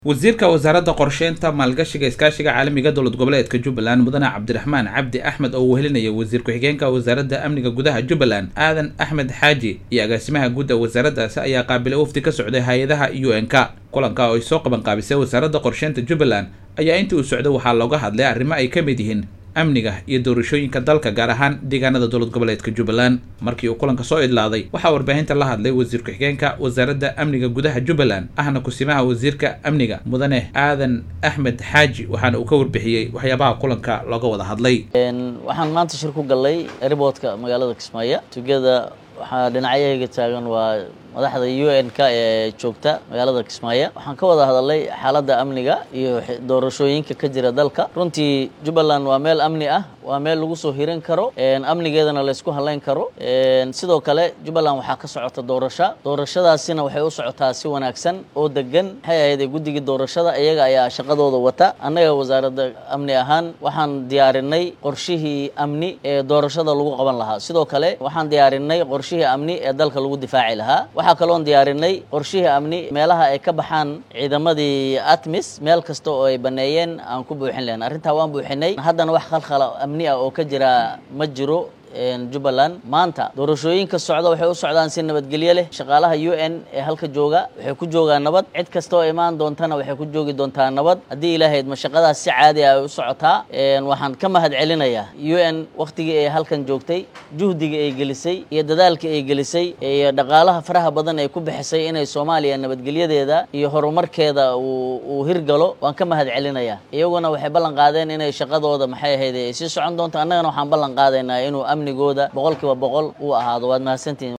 wasiirka wasaaradda qorsheynta maalgashiga iskaashiga caalamiga dowlad goboleedka jubbaland mudane cabdiraxmaan cabdi axmed oo uu helinaya wasiir ku-xigeenka wasaaradda amniga gudaha jubbaland aadan axmed xaaji iyo agaasimaha guud ee wasaaraddaasi ayaa qaabilay wafdi ka socday hay-adaha u n k kulanka oo ay soo qaban qaabisay wasaaradda qorsheynta jubbaland ayaa intii uu socday waxaa looga hadlay arrimo ay ka mid yihiin amniga iyo doorashooyinka dalka gaar ahaan deegaanada dowlad goboleedka jubbaland markii uu kulanka soo idlaaday waxaa warbaahinta la hadlay wasiir ku-xigeenka wasaaradda amniga gudaha jubbaland ahna kusimaha wasiirka amniga mudane aadan axmed xaaji waxaana uu ka warbixiyey waxyaabaha kulanka looga wada hadlay waxaan maanta shir ku gallay riboodka magaalada kismaayo tugada waxaa dhinacyahayga taagan waa madaxda u n k ee joogta magaalada kismaayo waxaan ka wada hadalnay xaaladda amniga iyo doorashooyinka ka jira dalka runtii jubbaland waa meel amni ah waa meel lagu soo hiran karo amnigeedana laysku halayn karo sidoo kale jubbaland waxaa ka socota doorasho doorashadaasina waxay u socotaa si wanaagsan oo degan maxay ahayd guddigii doorashada iyaga ayaa shaqadooda wata annaga wasaaradda amni ahaan waxaan diyaarinay qorshihii amni ee doorashada lagu qaban lahaa sidoo kale waxaan diyaarinay qorshihii amni ee dalka lagu difaaci lahaa waxaa kaloon diyaarinay qorshihii amni meelaha ay ka baxaan ciidamadii atmis meel kasta oo ay baneeyeen aan ku buuxin lahayn arrintaa waan buuxinay haddana wax khalkhala amni ah oo ka jira ma jiro jubbaland maanta doorashooyinka socda waxay u socdaan si nabadgelyo leh shaqaalaha u n ee halka jooga waxay ku joogaan nabad cid kasta oo imaan doontana waxay ku joogi doontaa nabad haddii ilaahayd ma shaqadaas si caadi ah ay u socotaa waxaan ka mahad celinayaa u n wakhtigii ay halkan joogtay juhdiga ay gelisay iyo dadaalka ay gelisay iyo dhaqaalaha faraha badan ay ku bixisay inay soomaaliya nabadgelyadeeda iyo horumarkeeda uu hirgalo waan ka mahad celinayaa iyaguna waxay ballan qaadeen inay shaqadooda maxay ahayd ay sii socon doonto annagana waxaan ballan qaadaynaa inuu amnigooda boqol kiiba boqol uu ahaado waad mahadsantihin